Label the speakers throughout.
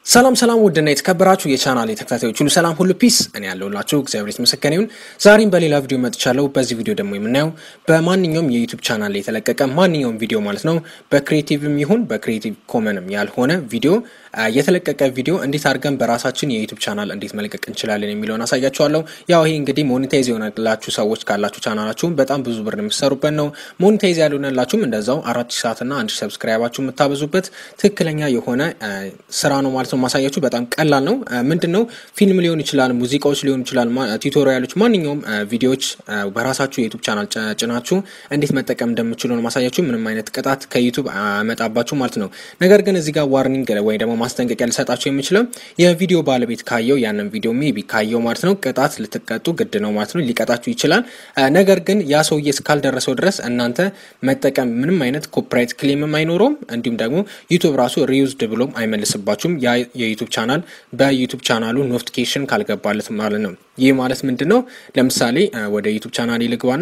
Speaker 1: ሰላም ሰላም ውድና የተከበራችሁ የቻናል ተከታታዮች ሁሉ ሰላም ሁሉ ፒስ፣ እኔ ያለሁላችሁ እግዚአብሔር የተመሰገነ ይሁን። ዛሬም በሌላ ቪዲዮ መጥቻለሁ። በዚህ ቪዲዮ ደግሞ የምናየው በማንኛውም የዩቱብ ቻናል ላይ የተለቀቀ ማንኛውም ቪዲዮ ማለት ነው በክሪኤቲቭም ይሁን በክሪኤቲቭ ኮመንም ያልሆነ ቪዲዮ የተለቀቀ ቪዲዮ እንዴት አድርገን በራሳችን የዩቱብ ቻናል እንዴት መልቀቅ እንችላለን የሚለውን አሳያችኋለሁ። ያው ይሄ እንግዲህ ሞኔታይዝ የሆነላችሁ ሰዎች ካላችሁ ቻናላችሁም በጣም ብዙ ብር የምትሰሩበት ነው። ሞኔታይዝ ያልሆነላችሁም እንደዛው አራት ሺህ ሰዓትና አንድ ሺህ ሰብስክራይባችሁ የምታበዙበት ትክክለኛ የሆነ ስራ ነው ማለት ነው። ማሳያችሁ በጣም ቀላል ነው። ምንድን ነው ፊልም ሊሆን ይችላል፣ ሙዚቃዎች ሊሆን ይችላል፣ ቱቶሪያሎች፣ ማንኛውም ቪዲዮዎች በራሳችሁ የዩቱብ ቻናል ጭናችሁ እንዴት መጠቀም እንደምችሉ ነው ማሳያችሁ። ምንም አይነት ቅጣት ከዩቱብ አመጣባችሁ ማለት ነው። ነገር ግን እዚህ ጋር ዋርኒንግ ወይ ደግሞ ማስጠንቀቂያ ልሰጣቸው የምችለው የቪዲዮ ባለቤት ካየው ያንን ቪዲዮ ሜቢ ካየው ማለት ነው ቅጣት ልትቀጡ ግድ ነው ማለት ነው። ሊቀጣችሁ ይችላል። ነገር ግን ያ ሰውዬ እስካልደረሰው ድረስ እናንተ መጠቀም ምንም አይነት ኮፒራይት ክሌምም አይኖረውም። እንዲሁም ደግሞ ዩቱብ ራሱ ሪዩዝድ ብሎም አይመልስባችሁም። ያ የዩቱብ ቻናል በዩቱብ ቻናሉ ኖቲፊኬሽን ካልገባለት ማለት ነው። ይህ ማለት ምንድን ነው? ለምሳሌ ወደ ዩቱብ ቻናል ይልግባና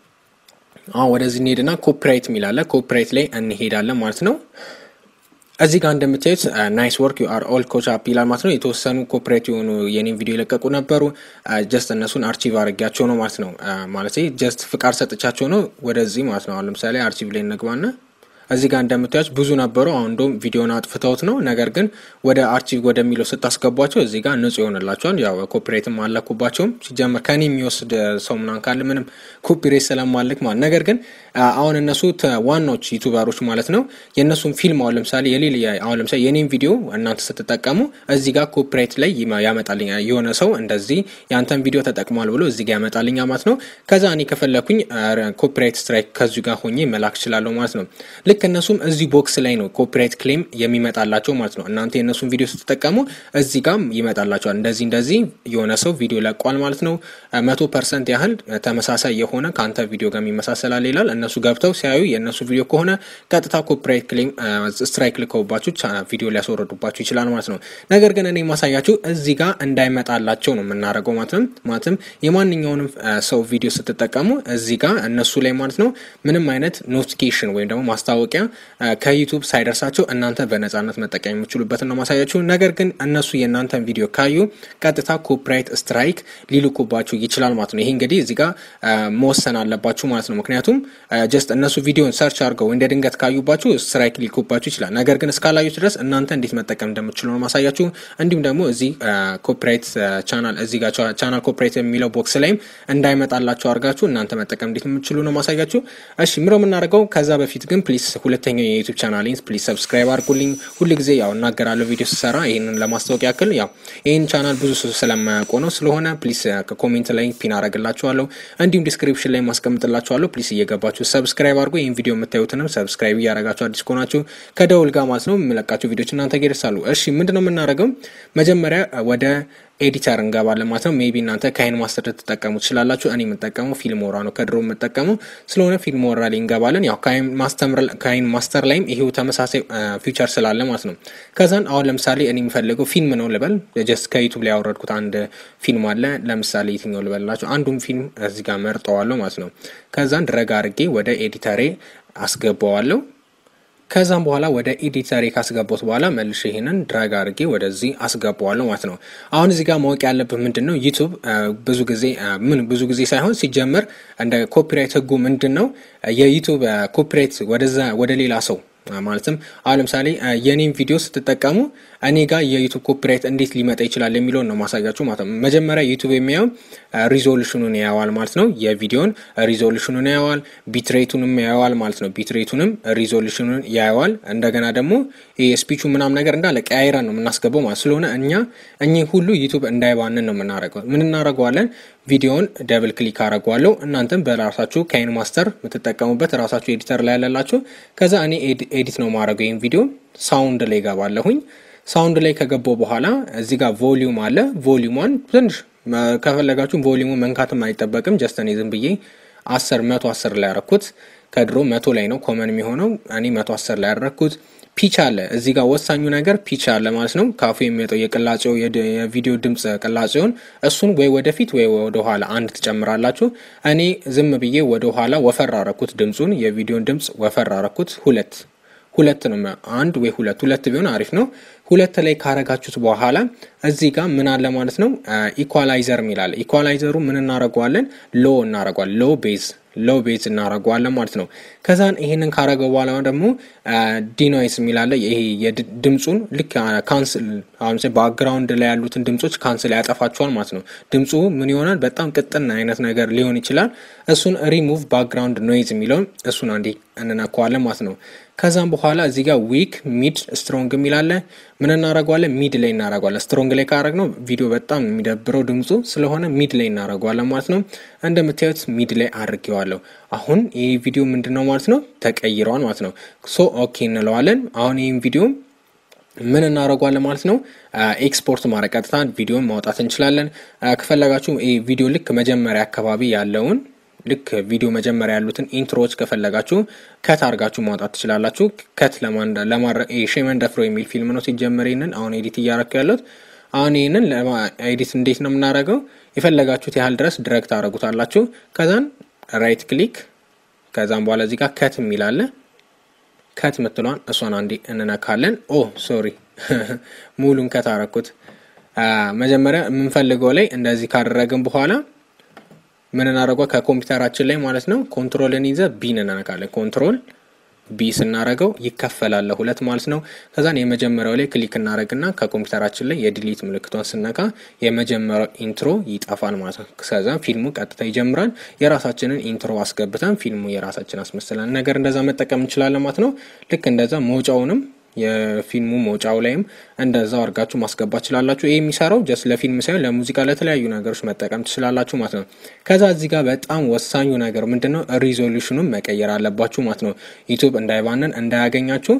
Speaker 1: አሁን ወደዚህ እንሄድና ኮፒራይት የሚላለ ኮፒራይት ላይ እንሄዳለን ማለት ነው። እዚህ ጋር እንደምታዩት ናይስ ወርክ ዩ አር ኦል ኮች አፕ ይላል ማለት ነው። የተወሰኑ ኮፒራይት የሆኑ የኔም ቪዲዮ የለቀቁ ነበሩ። ጀስት እነሱን አርቺቭ አድርጊያቸው ነው ማለት ነው። ማለት ጀስት ፍቃድ ሰጥቻቸው ነው ወደዚህ ማለት ነው። አሁን ለምሳሌ አርቺቭ ላይ እንግባና እዚህ ጋር እንደምታዩት ብዙ ነበሩ። አሁን እንደውም ቪዲዮን አጥፍተውት ነው። ነገር ግን ወደ አርቺቭ ወደሚለው ስታስገቧቸው እዚህ ጋር ንጹህ ይሆንላቸዋል። ያው ኮፒሬትም አለኩባቸውም ሲጀመር ከኔ የሚወስድ ሰው ምናምን ካለ ምንም ኮፒሬት ስለማልክ ማለት ነገር ግን አሁን እነሱ ዋናዎች ዩቱበሮች ማለት ነው የእነሱን ፊልም አሁን ለምሳሌ የሌለ አሁን ለምሳሌ የኔም ቪዲዮ እናንተ ስትጠቀሙ እዚህ ጋር ኮፒራይት ላይ ያመጣልኛ የሆነ ሰው እንደዚህ የአንተን ቪዲዮ ተጠቅሟል ብሎ እዚህ ጋር ያመጣልኛ ማለት ነው። ከዛ እኔ ከፈለኩኝ ኮፒራይት ስትራይክ ከዚሁ ጋር ሆኜ መላክ እችላለሁ ማለት ነው። ልክ እነሱም እዚህ ቦክስ ላይ ነው ኮፒራይት ክሌም የሚመጣላቸው ማለት ነው። እናንተ የእነሱን ቪዲዮ ስትጠቀሙ እዚህ ጋር ይመጣላቸዋል። እንደዚህ እንደዚህ የሆነ ሰው ቪዲዮ ለቋል ማለት ነው። መቶ ፐርሰንት ያህል ተመሳሳይ የሆነ ከአንተ ቪዲዮ ጋር የሚመሳሰላል ይላል። እነሱ ገብተው ሲያዩ የእነሱ ቪዲዮ ከሆነ ቀጥታ ኮፒራይት ክሌም ስትራይክ ልከውባችሁ ቪዲዮ ሊያስወረዱባችሁ ይችላል ማለት ነው። ነገር ግን እኔ ማሳያችሁ እዚህ ጋር እንዳይመጣላቸው ነው የምናደርገው ማለት ነው። ማለትም የማንኛውንም ሰው ቪዲዮ ስትጠቀሙ እዚህ ጋር እነሱ ላይ ማለት ነው ምንም አይነት ኖቲፊኬሽን ወይም ደግሞ ማስታወቂያ ከዩቱብ ሳይደርሳቸው እናንተ በነጻነት መጠቀም የምችሉበትን ነው ማሳያችሁ። ነገር ግን እነሱ የእናንተን ቪዲዮ ካዩ ቀጥታ ኮፒራይት ስትራይክ ሊልኩባችሁ ይችላል ማለት ነው። ይሄ እንግዲህ እዚህ ጋር መወሰን አለባችሁ ማለት ነው። ምክንያቱም ጀስት እነሱ ቪዲዮን ሰርች አድርገው እንደ ድንገት ካዩባችሁ ስትራይክ ሊልኩባችሁ ይችላል። ነገር ግን እስካላዩት ድረስ እናንተ እንዴት መጠቀም እንደምትችሉ ነው ማሳያችሁ። እንዲሁም ደግሞ እዚህ ኮፒራይት ቻናል እዚህ ጋር ቻናል ኮፒራይት የሚለው ቦክስ ላይም እንዳይመጣላችሁ አድርጋችሁ እናንተ መጠቀም እንዴት የምትችሉ ነው ማሳያችሁ። እሺ ምረው የምናደርገው ከዛ በፊት ግን ፕሊስ ሁለተኛው የዩቱብ ቻናሌን ፕሊዝ ሰብስክራይብ አድርጉልኝ። ሁል ጊዜ ያው እናገራለሁ ቪዲዮ ስሰራ ይህንን ለማስታወቅ ያክል ያው ይህን ቻናል ብዙ ሰው ስለማያውቁ ነው። ስለሆነ ፕሊስ ከኮሜንት ላይ ፒን አረግላችኋለሁ፣ እንዲሁም ዲስክሪፕሽን ላይ ማስቀምጥላችኋለሁ። ፕሊስ እየገባችሁ ሰብስክራይብ አድርጉ። ይህን ቪዲዮ የምታዩትንም ሰብስክራይብ እያረጋችሁ አዲስ ከሆናችሁ ከደውል ጋር ማለት ነው የምለቃቸው ቪዲዮች እናንተ ጋር ይደርሳሉ። እሺ ምንድነው የምናደርገው? መጀመሪያ ወደ ኤዲተር እንገባለን ማለት ነው። ሜቢ እናንተ ካይን ማስተር ልትጠቀሙ ትችላላችሁ። እኔ የምጠቀመው ፊልሞራ ነው ከድሮ የምጠቀመው ስለሆነ ፊልሞራ ላይ እንገባለን። ያው ካይን ማስተር ላይም ይሄው ተመሳሳይ ፊውቸር ስላለ ማለት ነው። ከዛን አሁን ለምሳሌ እኔ የሚፈልገው ፊልም ነው ልበል። ጀስት ከዩቱብ ላይ ያወረድኩት አንድ ፊልም አለ። ለምሳሌ የትኛው ልበላችሁ? አንዱን ፊልም እዚህ ጋር መርጠዋለሁ ማለት ነው። ከዛን ድረግ አድርጌ ወደ ኤዲተሬ አስገባዋለሁ። ከዛም በኋላ ወደ ኤዲተሬ ካስገባሁት በኋላ መልሼ ይሄንን ድራግ አድርጌ ወደዚህ አስገባዋለሁ ማለት ነው። አሁን እዚህ ጋር ማወቅ ያለብህ ምንድን ነው ዩቱብ ብዙ ጊዜ ምን ብዙ ጊዜ ሳይሆን ሲጀመር እንደ ኮፒራይት ህጉ ምንድን ነው የዩቱብ ኮፒራይት ወደዛ ወደ ሌላ ሰው ማለትም አሁን ለምሳሌ የኔም ቪዲዮ ስትጠቀሙ እኔ ጋር የዩቱብ ኮፒራይት እንዴት ሊመጣ ይችላል የሚለውን ነው ማሳያችሁ ማለት ነው። መጀመሪያ ዩቱብ የሚያየው ሪዞሉሽኑን ያየዋል ማለት ነው። የቪዲዮን ሪዞሉሽኑን ያየዋል፣ ቢትሬቱንም ያየዋል ማለት ነው። ቢትሬቱንም ሪዞሉሽኑን ያየዋል። እንደገና ደግሞ የስፒቹ ምናምን ነገር እንዳለ ቀያይረን ነው የምናስገባው ማለት ስለሆነ እኛ እኚህ ሁሉ ዩቱብ እንዳይባንን ነው የምናደርገው። ምን እናደርገዋለን? ቪዲዮውን ደብል ክሊክ አደርገዋለሁ። እናንተም በራሳችሁ ካይን ማስተር የምትጠቀሙበት ራሳችሁ ኤዲተር ላይ ያለላችሁ። ከዛ እኔ ኤዲት ነው ማድረገው ይህን ቪዲዮ ሳውንድ ላይ ገባለሁኝ። ሳውንድ ላይ ከገባው በኋላ እዚህ ጋር ቮሊዩም አለ። ቮሊዩሟን ትንሽ ከፈለጋችሁ ቮሊዩሙ መንካትም አይጠበቅም። ጀስት እኔ ዝም ብዬ አስር መቶ አስር ላይ ያረኩት ከድሮ መቶ ላይ ነው ኮመን የሚሆነው እኔ መቶ አስር ላይ ያረኩት። ፒች አለ እዚህ ጋር ወሳኙ ነገር ፒች አለ ማለት ነው። ካፉ የሚወጣው የቅላጼው የቪዲዮ ድምፅ ቅላጼውን እሱን ወይ ወደፊት ወይ ወደኋላ አንድ ትጨምራላችሁ። እኔ ዝም ብዬ ወደኋላ ወፈር አረኩት ድምፁን የቪዲዮን ድምፅ ወፈር አረኩት ሁለት ሁለት ነው አንድ ወይ ሁለት ሁለት ቢሆን አሪፍ ነው። ሁለት ላይ ካረጋችሁት በኋላ እዚህ ጋር ምን አለ ማለት ነው ኢኳላይዘር የሚላለ ኢኳላይዘሩ ምን እናደርገዋለን? ሎ እናደርገዋለን ሎ ቤዝ ሎ ቤዝ እናደርገዋለን ማለት ነው። ከዛን ይሄንን ካረገው በኋላ ደግሞ ዲኖይስ የሚላለ ይሄ ድምፁን ልክ ካንስል አሁን ባክግራውንድ ላይ ያሉትን ድምፆች ካንስል ያጠፋቸዋል ማለት ነው። ድምፁ ምን ይሆናል? በጣም ቅጥን አይነት ነገር ሊሆን ይችላል። እሱን ሪሙቭ ባክግራውንድ ኖይዝ የሚለውን እሱን አንዴ እንነካዋለን ማለት ነው። ከዛም በኋላ እዚህ ጋር ዊክ ሚድ ስትሮንግ የሚላለ ምን እናደርገዋለን? ሚድ ላይ እናደርገዋለን። ስትሮንግ ላይ ካረግ ነው ቪዲዮ በጣም የሚደብረው ድምፁ ስለሆነ ሚድ ላይ እናደርገዋለን ማለት ነው። እንደምታዩት ሚድ ላይ አድርጌዋለሁ። አሁን ይህ ቪዲዮ ምንድን ነው ማለት ነው ተቀይረዋል ማለት ነው። ሶ ኦኬ እንለዋለን። አሁን ይህም ቪዲዮ ምን እናደርገዋለን ማለት ነው ኤክስፖርት ማድረግ ቀጥታ ቪዲዮን ማውጣት እንችላለን። ከፈለጋችሁ ይህ ቪዲዮ ልክ መጀመሪያ አካባቢ ያለውን ልክ ቪዲዮ መጀመሪያ ያሉትን ኢንትሮዎች ከፈለጋችሁ ከት አድርጋችሁ ማውጣት ትችላላችሁ። ከት ለማድረግ ሼመን ደፍሮ የሚል ፊልም ነው ሲጀመር። ይህንን አሁን ኤዲት እያረኩ ያለሁት አሁን ይህንን ኤዲት እንዴት ነው የምናደርገው? የፈለጋችሁት ያህል ድረስ ድረግ ታደረጉታላችሁ። ከዛን ራይት ክሊክ ከዛም በኋላ እዚህ ጋር ከት የሚላለ ከት ምትሏን እሷን አንዴ እንነካለን። ኦ ሶሪ ሙሉን ከት አረኩት። መጀመሪያ የምንፈልገው ላይ እንደዚህ ካደረግን በኋላ ምን እናደርጓ ከኮምፒውተራችን ላይ ማለት ነው ኮንትሮልን ይዘ ቢን እናነካለን። ኮንትሮል ቢ ስናረገው ይከፈላል ሁለት ማለት ነው። ከዛን የመጀመሪያው ላይ ክሊክ እናደረግና ከኮምፒውተራችን ላይ የዲሊት ምልክቷን ስነካ የመጀመሪያው ኢንትሮ ይጠፋል ማለት ነው። ከዛ ፊልሙ ቀጥታ ይጀምራል። የራሳችንን ኢንትሮ አስገብተን ፊልሙ የራሳችን አስመስለን ነገር እንደዛ መጠቀም እንችላለን ማለት ነው። ልክ እንደዛ መውጫውንም የፊልሙ መውጫው ላይም እንደዛው አድርጋችሁ ማስገባት ትችላላችሁ። ይህ የሚሰራው ጀስት ለፊልም ሳይሆን ለሙዚቃ፣ ለተለያዩ ነገሮች መጠቀም ትችላላችሁ ማለት ነው። ከዛ እዚህ ጋር በጣም ወሳኙ ነገር ምንድን ነው? ሪዞሉሽኑን መቀየር አለባችሁ ማለት ነው። ዩቱብ እንዳይባንን እንዳያገኛችሁ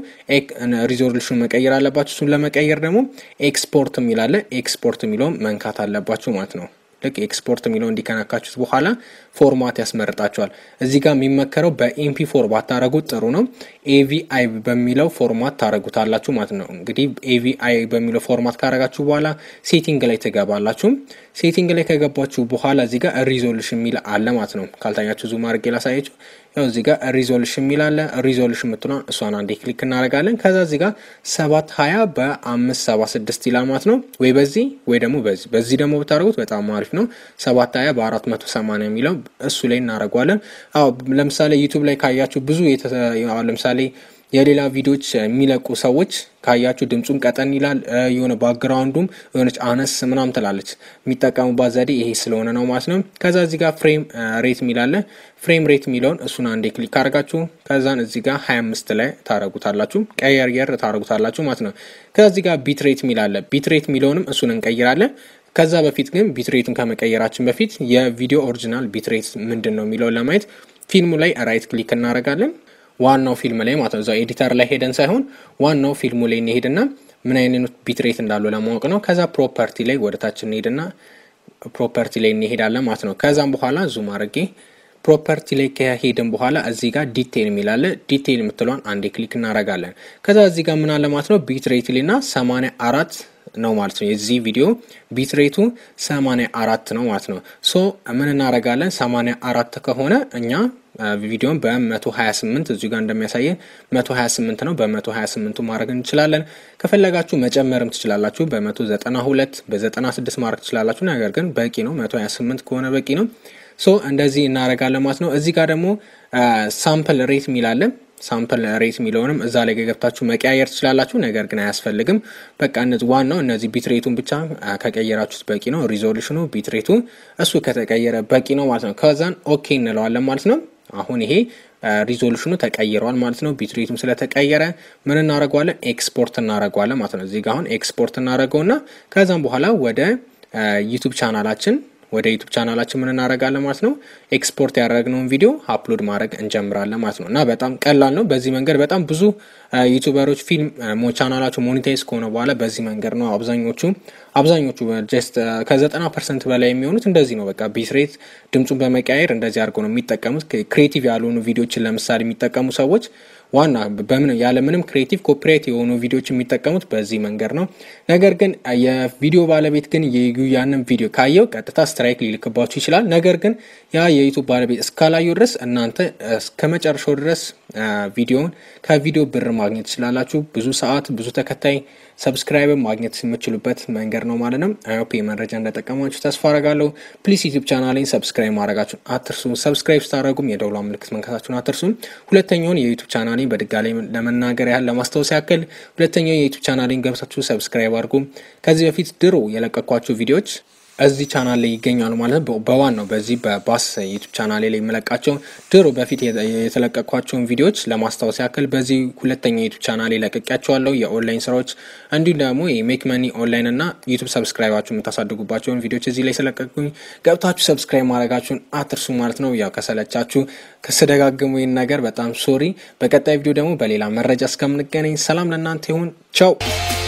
Speaker 1: ሪዞሉሽኑን መቀየር አለባችሁ። እሱን ለመቀየር ደግሞ ኤክስፖርት የሚላለ ኤክስፖርት የሚለውን መንካት አለባችሁ ማለት ነው። ልክ ኤክስፖርት የሚለው እንዲከነካችሁት በኋላ ፎርማት ያስመርጣችኋል። እዚህ ጋር የሚመከረው በኤምፒ ፎር ባታረጉት ጥሩ ነው። ኤቪአይ በሚለው ፎርማት ታረጉታላችሁ ማለት ነው። እንግዲህ ኤቪአይ በሚለው ፎርማት ካረጋችሁ በኋላ ሴቲንግ ላይ ትገባላችሁ። ሴቲንግ ላይ ከገባችሁ በኋላ እዚህ ጋር ሪዞሉሽን የሚል አለ ማለት ነው። ካልታያችሁ ዙም አድርጌ ላሳያችሁ። ያው እዚህ ጋር ሪዞሉሽን የሚል አለ። ሪዞሉሽን የምትሏን እሷን አንዴ ክሊክ እናደርጋለን። ከዛ እዚህ ጋር ሰባት ሀያ በአምስት ሰባ ስድስት ይላል ማለት ነው። ወይ በዚህ ወይ ደግሞ በዚህ በዚህ ደግሞ ብታደርጉት በጣም አሪፍ ነው። ሰባት ሀያ በአራት መቶ ሰማንያ የሚለው እሱ ላይ እናደርገዋለን። አዎ ለምሳሌ ዩቱብ ላይ ካያችሁ ብዙ ለምሳሌ የሌላ ቪዲዮዎች የሚለቁ ሰዎች ካያችሁ ድምፁም ቀጠን ይላል። የሆነ ባክግራውንዱም የሆነች አነስ ምናም ትላለች። የሚጠቀሙባት ዘዴ ይሄ ስለሆነ ነው ማለት ነው። ከዛ እዚህ ጋር ፍሬም ሬት የሚላለ ፍሬም ሬት የሚለውን እሱን አንዴ ክሊክ ካደርጋችሁ ከዛን እዚህ ጋር ሀያ አምስት ላይ ታረጉታላችሁ፣ ቀየርየር ታረጉታላችሁ ማለት ነው። ከዛ እዚህ ጋር ቢት ሬት የሚላለ ቢት ሬት የሚለውንም እሱን እንቀይራለን። ከዛ በፊት ግን ቢትሬቱን ከመቀየራችን በፊት የቪዲዮ ኦሪጂናል ቢትሬት ምንድን ነው የሚለውን ለማየት ፊልሙ ላይ ራይት ክሊክ እናደርጋለን። ዋናው ፊልም ላይ ማለት ነው። እዛው ኤዲተር ላይ ሄደን ሳይሆን ዋናው ፊልሙ ላይ እንሄድና ምን አይነት ቢትሬት እንዳለው ለማወቅ ነው። ከዛ ፕሮፐርቲ ላይ ወደታች እንሄድና ፕሮፐርቲ ላይ እንሄዳለን ማለት ነው። ከዛም በኋላ ዙም አድርጌ ፕሮፐርቲ ላይ ከሄድን በኋላ እዚህ ጋር ዲቴይል የሚላለ ዲቴይል የምትለውን አንዴ ክሊክ እናደርጋለን። ከዛ እዚህ ጋር ምን አለ ማለት ነው ቢትሬት ልና ሰማንያ አራት ነው ማለት ነው። የዚህ ቪዲዮ ቢትሬቱ ሰማንያ አራት ነው ማለት ነው። ሶ ምን እናደርጋለን? ሰማንያ አራት ከሆነ እኛ ቪዲዮን በ128 እዚሁ ጋር እንደሚያሳየን 128 ነው። በ128ቱ ማድረግ እንችላለን። ከፈለጋችሁ መጨመርም ትችላላችሁ። በ192 በ96 ማድረግ ትችላላችሁ። ነገር ግን በቂ ነው። 128 ከሆነ በቂ ነው። ሶ እንደዚህ እናደርጋለን ማለት ነው። እዚህ ጋር ደግሞ ሳምፕል ሬት የሚላለን ሳምፕል ሬት የሚለውንም እዛ ላይ ገብታችሁ መቀያየር ትችላላችሁ። ነገር ግን አያስፈልግም። በቃ እነዚህ ዋናው እነዚህ ቢትሬቱን ብቻ ከቀየራችሁት በቂ ነው። ሪዞሉሽኑ ቢትሬቱ እሱ ከተቀየረ በቂ ነው ማለት ነው። ከዛን ኦኬ እንለዋለን ማለት ነው። አሁን ይሄ ሪዞሉሽኑ ተቀይረዋል ማለት ነው። ቢትሬቱም ስለተቀየረ ምን እናደርገዋለን? ኤክስፖርት እናደርገዋለን ማለት ነው። እዚህ ጋር አሁን ኤክስፖርት እናደርገውና ከዛም በኋላ ወደ ዩቱብ ቻናላችን ወደ ዩቱብ ቻናላችን ምን እናደርጋለን ማለት ነው። ኤክስፖርት ያደረግነውን ቪዲዮ አፕሎድ ማድረግ እንጀምራለን ማለት ነው። እና በጣም ቀላል ነው። በዚህ መንገድ በጣም ብዙ ዩቱበሮች ፊልም ቻናላቸው ሞኔታይዝ ከሆነ በኋላ በዚህ መንገድ ነው አብዛኞቹ አብዛኞቹ ጀስት ከዘጠና ፐርሰንት በላይ የሚሆኑት እንደዚህ ነው። በቃ ቢትሬት ድምፁን በመቀያየር እንደዚህ አድርገው ነው የሚጠቀሙት። ክሬቲቭ ያልሆኑ ቪዲዮችን ለምሳሌ የሚጠቀሙ ሰዎች ዋና በምን ያለምንም ክሬቲቭ ኮፒራይት የሆኑ ቪዲዮዎች የሚጠቀሙት በዚህ መንገድ ነው። ነገር ግን የቪዲዮ ባለቤት ግን ያንን ቪዲዮ ካየው ቀጥታ ስትራይክ ሊልክባችሁ ይችላል። ነገር ግን ያ የዩቱብ ባለቤት እስካላዩ ድረስ እናንተ እስከ መጨረሻው ድረስ ቪዲዮውን ከቪዲዮ ብር ማግኘት ትችላላችሁ። ብዙ ሰዓት፣ ብዙ ተከታይ፣ ሰብስክራይብ ማግኘት የምችሉበት መንገድ ነው ማለት ነው። አይሆፕ መረጃ እንደጠቀማችሁ ተስፋ አረጋለሁ። ፕሊስ ዩቱብ ቻናሌን ሰብስክራይብ ማድረጋችሁን አትርሱ። ሰብስክራይብ ስታደረጉም የደውሏ ምልክት መንካታችሁን አትርሱም። ሁለተኛውን የዩቱብ ቻናሌን በድጋሚ ለመናገር ያህል ለማስታወስ ያክል ሁለተኛው የዩቱብ ቻናሌን ገብታችሁ ሰብስክራይብ አድርጉ። ከዚህ በፊት ድሮ የለቀኳቸው ቪዲዮዎች እዚህ ቻናል ላይ ይገኛሉ ማለት ነው። በዋናው በዚህ በባስ ዩቱብ ቻናል ላይ የመለቃቸው ድሮ በፊት የተለቀኳቸውን ቪዲዮዎች ለማስታወስ ያክል በዚህ ሁለተኛ ዩቱብ ቻናል ላይ ለቅቄያቸዋለሁ። የኦንላይን ስራዎች እንዲሁም ደግሞ የሜክ መኒ ኦንላይን እና ዩቱብ ሰብስክራይባችሁ የምታሳድጉባቸውን ቪዲዮዎች እዚህ ላይ ስለቀቁኝ ገብታችሁ ሰብስክራይብ ማድረጋችሁን አትርሱ ማለት ነው። ያው ከሰለቻችሁ ከስደጋግሙ ይህን ነገር በጣም ሶሪ። በቀጣይ ቪዲዮ ደግሞ በሌላ መረጃ እስከምንገናኝ ሰላም ለእናንተ ይሁን። ቻው